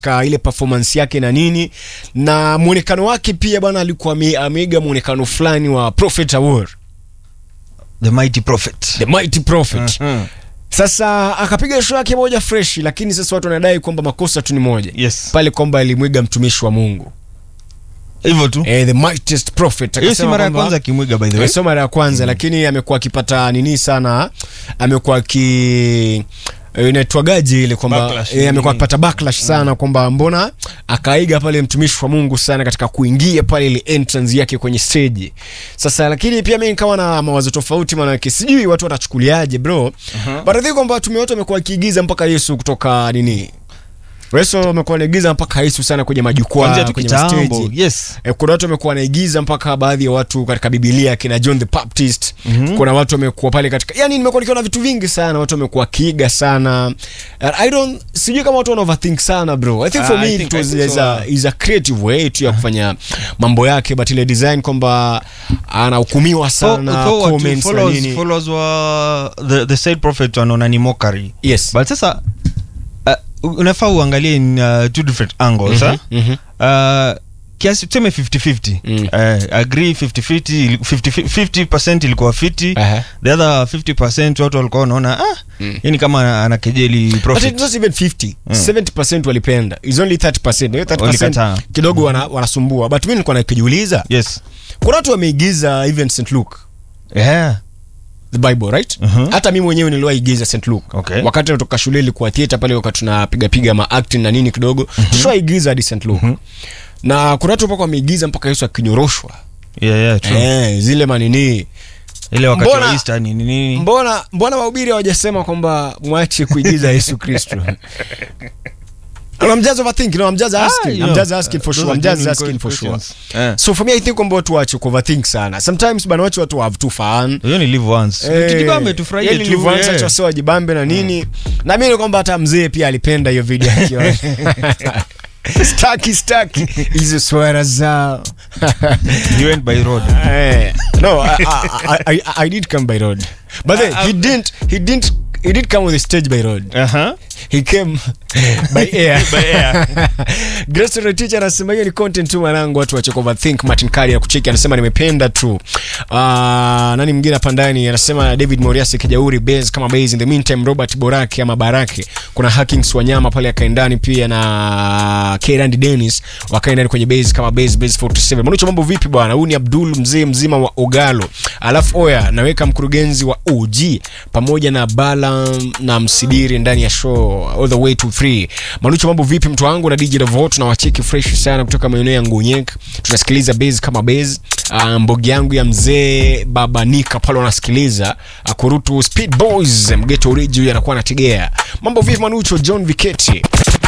ka ile performance yake na nini na mwonekano wake pia bwana alikuwa ame- ameiga mwonekano fulani wa Prophet Award the mighty prophet the mighty prophet Mhm. sasa akapiga show yake moja fresh lakini sasa watu wanadai kwamba makosa tu ni moja yes pale kwamba alimwiga mtumishi wa Mungu hivyo tu eh, the mightiest prophet hiyo si Akasema mara ya kwamba- kwanza akimwiga by the way Eh, sio mara ya kwanza lakini amekuwa akipata nini sana amekuwa aki eh, inaitwagaje ile kwamba Backlash, eh, amekuwa nini? akipata backlash sana kwamba mbona akaiga pale mtumishi wa Mungu sana katika kuingia pale ile entrance yake kwenye stage sasa lakini pia mimi nikawa na mawazo tofauti maana yake sijui watu watachukuliaje bro but I think kwamba tume wote wamekuwa wakiigiza mpaka Yesu kutoka nini Yesu amekuwa anaigiza mpaka Yesu sana kwenye kuanzia majukwaa tu kwenye kitambo stage yes E, kuna watu wamekuwa wanaigiza mpaka baadhi ya watu katika Biblia kina John the Baptist. Mm-hmm. Kuna watu wamekuwa pale katika yani, nimekuwa nikiona vitu vingi sana, watu wamekuwa kiiga sana. And I don't sijui kama watu wana overthink sana bro. I think for Ah, me I it think- I was think is so, a, is a creative way tu ya kufanya mambo yake, but ile design kwamba anahukumiwa sana Though- though watu comments na followers- nini. followers wa the, the said prophet wanaona ni mockery Yes. but sasa uh, unafaa uangalie in uh, two different angles Mhm, eh? mhm. uh, kiasi tuseme 50-50 Mm. uh, agree 50-50 50 50% ilikuwa fiti Aha. the other 50% watu walikuwa wanaona ah, Mm. hii ni kama anakejeli But prophet it was even 50. 70% walipenda. It's only 30%. Hiyo 30% Walikataa. kidogo wana, wanasumbua. But mimi nilikuwa nakijiuliza, yes kuna watu wameigiza even St. Luke yeah. the bible right Mhm. hata mimi mwenyewe niliwaigiza st luke Okay. wakati natoka shule ilikuwa theater pale wakati tunapiga piga ma acting na nini kidogo mm-hmm. tushaigiza hadi st luke na kuna watu mpaka wameigiza mpaka yesu akinyoroshwa Yeah, yeah, true. eh, zile manini ile wakati Mbona- wa Easter ni nini mbona mbona wahubiri hawajasema kwamba mwache kuigiza yesu kristo No, I'm just overthinking. No, I'm just asking. Ah, you I'm know, just asking for uh, sure. those I'm are just genuine asking for sure. questions. Eh. So for me, I think kwamba watu wache kuoverthink sana. Sometimes bana wache watu have too fun. hiyo ni live once Eh, tujibambe tufurahie yani tu nilivyoanza eh. acha wasio wajibambe na nini na mimi kwamba hata mzee pia alipenda hiyo video akiwa staki staki hizo swara zao He went by road Eh, no I, I, I, I did come by road but then he didn't he didn't he did come with the stage by road uh-huh. he came by air By air. Grace Rotich anasema hiyo ni content tu mwanangu watu wache overthink Martin Kari anakucheki anasema nimependa tu uh, nani mwingine hapa ndani anasema David Moriasi Kijauri base kama base in the meantime Robert Boraki ama Baraki kuna Hackings Wanyama pale akaendani pia na Kerandi Dennis wakaendani kwenye base kama base base 47 Manucho mambo vipi bwana huyu ni Abdul mzee mzima wa Ogalo alafu oya naweka mkurugenzi wa OG pamoja na Bala na Msidiri ndani ya show all the way to 3 Manucho mambo vipi mtu wangu na DJ Davo tunawacheki fresh sana kutoka maeneo ya Ngunyek tunasikiliza base kama base uh, mbogi yangu ya mzee Babanika pale wanasikiliza uh, kurutu Speed Boys mgeto origi anakuwa anategea mambo vipi Manucho John Viketi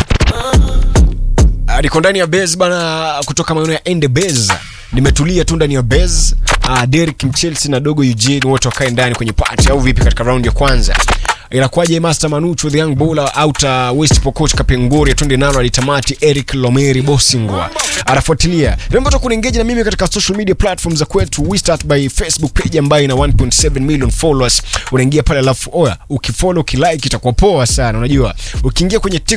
Ah, niko ndani ya base bana kutoka maeneo ya ende base nimetulia tu ndani ya base uh, Derek Mchelsea na dogo Eugene wote wakae ndani kwenye party au vipi katika round ya kwanza inakuwaje Master Manucho the young bowler out uh, West Pokot Kapengori tunde nalo alitamati Eric Lomeri Bosingwa anafuatilia remember to kuengage na mimi katika social media platforms za kwetu we start by Facebook page ambayo ina 1.7 million followers unaingia pale alafu oya ukifollow ukilike itakuwa poa sana unajua ukiingia kwenye TikTok